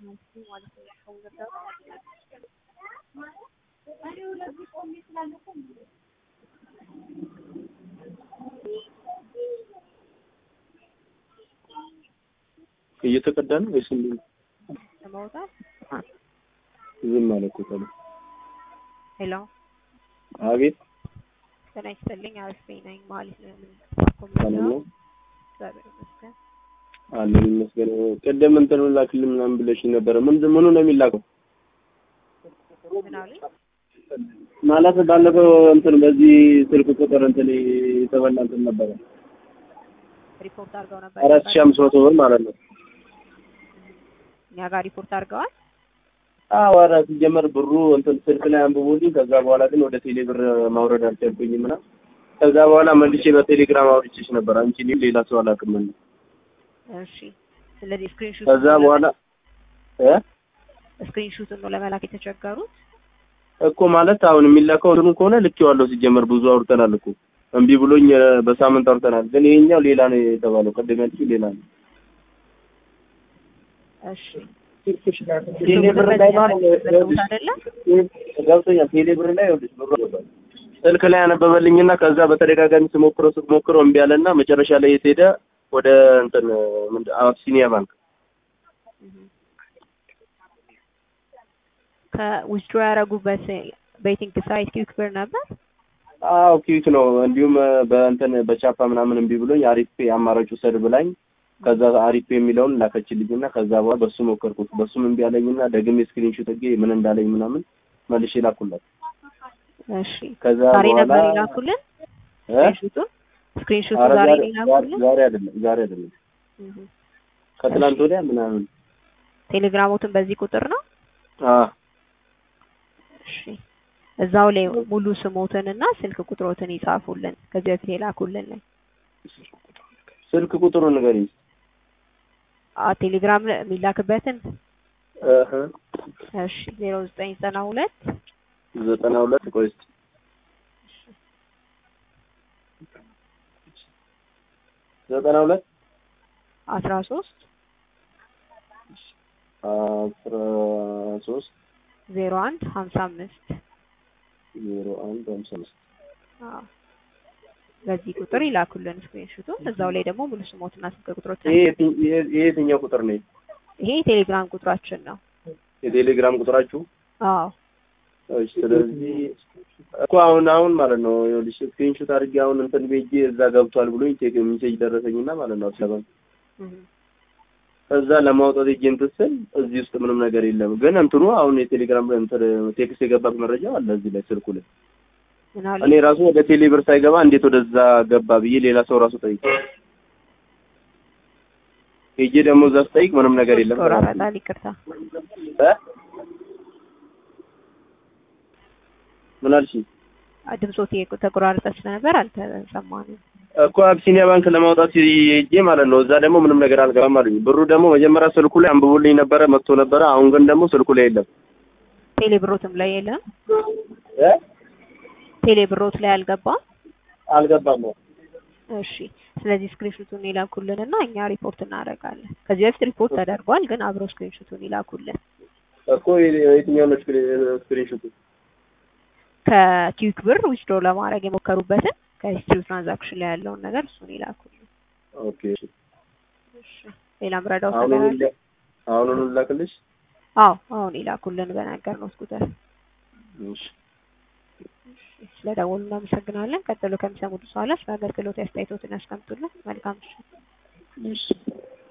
እየተቀዳ ነው ወይስ እንዴት ነው? ለማውጣት ዝም አለ እኮ ታዲያ። ሄሎ አቤት ጤና ይስጥልኝ። አሪፍ ነኝ ማለት ነው። ምን ሰላም ነው እግዚአብሔር ይመስገን። አለን ይመስገን። ቅድም እንትን ላክልኝ ምናምን ብለሽኝ ነበረ። ምንድን ምኑ ነው የሚላከው? ምን አሉኝ? ማለት ባለፈው እንትን በዚህ ስልክ ቁጥር እንትን የተበላ እንትን ነበረ ሪፖርት አድርገው ነበር። አራት ሺህ አምስት መቶ ብር ማለት ነው። እኛ ጋር ሪፖርት አድርገዋል። አዎ ኧረ ሲጀመር ብሩ እንትን ስልክ ላይ አንብቦልኝ ከዛ በኋላ ግን ወደ ቴሌ ብር ማውረድ አልቻልኩኝም እና ከዛ በኋላ መልሼ በቴሌግራም አውርቼሽ ነበር። አንቺ እኔም ሌላ ሰው አላውቅም እና እሺ። ስለዚህ ስክሪንሾት ከዛ በኋላ እ ስክሪንሾቱን ነው ለመላክ የተቸገሩት። እኮ ማለት አሁን የሚላከው እንትኑ ከሆነ ልኬዋለሁ። ሲጀመር ብዙ አውርተናል እኮ እምቢ ብሎኝ እ፣ በሳምንት አውርተናል። ግን ይሄኛው ሌላ ነው የተባለው። ቅድም ያልሽው ሌላ ነው። እሺ ቴሌ ብር ላይ ማለት ዘገቡት አይደለ? ገብቶኛል። ቴሌ ብር ላይ ይኸውልሽ ብሩ ገባል። ስልክ ላይ ያነበበልኝና ከዛ በተደጋጋሚ ስሞክረው ስሞክረው እምቢ አለና መጨረሻ ላይ የት ሄደ? ወደ እንትን ምንድን አቢሲኒያ ባንክ ከዊዝድሮ ያደረጉበት ቤቲንግ ሳይት ኪክ ብር ነበር። አዎ ኪዊክ ነው። እንዲሁም እ፣ በእንትን በቻፓ ምናምን እምቢ ብሎኝ አሪፍ ፔ አማራጭ ውሰድ ብላኝ ከዛ አሪፍ ፔ የሚለውን ላከችልኝና ከዛ በኋላ በሱ ሞከርኩት። በሱም እምቢ አለኝና ደግሜ ስክሪንሾት አድርጌ ምን እንዳለኝ ምናምን መልሼ ላኩላት። እሺ ከዛ ዛሬ በኋላ ነበር ይላኩልን እ? ስክሪንሾቱን ስክሪንሾቱ ኧረ ዛሬ ዛሬ ነው ይላኩልን። ዛሬ አይደለም ዛሬ አይደለም እህ። ከትላንት ወዲያ ምናምን ቴሌግራሞትን በዚህ ቁጥር ነው። አ እሺ እዛው ላይ ሙሉ ስሞትንና ስልክ ቁጥሮትን ይጻፉልን። ከዚህ በፊት የላኩልን ላይ ስልክ ቁጥሩን ንገሪኝ። አ ቴሌግራም ላይ የሚላክበትን እህ እሺ ዜሮ ዘጠኝ ዘጠና ሁለት ዘጠና ሁለት ቆይ እስኪ ዘጠና ሁለት አስራ ሶስት አስራ ሶስት ዜሮ አንድ ሀምሳ አምስት ዜሮ አንድ ሃምሳ አምስት አዎ በዚህ ቁጥር ይላኩልን ስክሪንሾቱን። እዛው ላይ ደግሞ ሙሉ ስሞትና ስልክ ቁጥሮችን ይሄ የትኝ- ይሄ ይሄ የትኛው ቁጥር ነው? ይሄ የቴሌግራም ቁጥራችን ነው። የቴሌግራም ቁጥራችሁ? አዎ እሺ። ስለዚህ እኮ አሁን አሁን ማለት ነው ይኸውልሽ ስክሪንሾት አድርጌ አሁን እንትን ቤጄ እዛ ገብቷል ብሎኝ ቴክ ሜሴጅ ደረሰኝና ማለት ነው ስለባን እህ። ከዛ ለማውጣት ሄጄ እንትን ስል እዚህ ውስጥ ምንም ነገር የለም። ግን እንትኑ አሁን የቴሌግራም እንትን ቴክስት የገባት መረጃ አለ እዚህ ላይ ስልኩ ላይ። ምን አሉ? እኔ ራሱ ወደ ቴሌ ብር ሳይገባ እንዴት ወደዛ ገባ ብዬ ሌላ ሰው ራሱ ጠይቅ ሄጄ ደግሞ እዛ ስጠይቅ ምንም ነገር የለም። ይቆራረጣል። ይቅርታ እ? ምን አልሽኝ? ድምፆት ተቆራረጠ ስለነበር አልተሰማንም። እኮ አቢሲኒያ ባንክ ለማውጣት ሄጄ ማለት ነው። እዛ ደግሞ ምንም ነገር አልገባም አሉኝ። ብሩ ደግሞ መጀመሪያ ስልኩ ላይ አንብቦልኝ ነበረ መጥቶ ነበረ። አሁን ግን ደግሞ ስልኩ ላይ የለም። ቴሌ ብሮትም ላይ የለም። እ? ቴሌ ብሮት ላይ አልገባም። አልገባም ነው። እሺ ስለዚህ ስክሪንሾቱን ይላኩልንና እኛ ሪፖርት እናደርጋለን። ከዚህ በፊት ሪፖርት ተደርጓል፣ ግን አብሮ ስክሪንሾቱን ይላኩልን። እኮ የትኛው ነው ስክሪንሾቱ? ከኪዊክ ብር ዊዝድሮ ለማድረግ የሞከሩበትን ከሂስትሪ ትራንዛክሽን ላይ ያለውን ነገር እሱን ይላኩልን። ኦኬ እሺ ሌላ ምረዳው አሁን ነገር አለ? አሁን ላክልሽ። አዎ አሁን ይላኩልን በነገርነው ቁጥር። እሺ ስለደወሉ እናመሰግናለን። ቀጥሎ ከሚሰሙት በኋላ ስለ አገልግሎት አስተያየቶትን ያስቀምጡልን። መልካም ምሽት። እሺ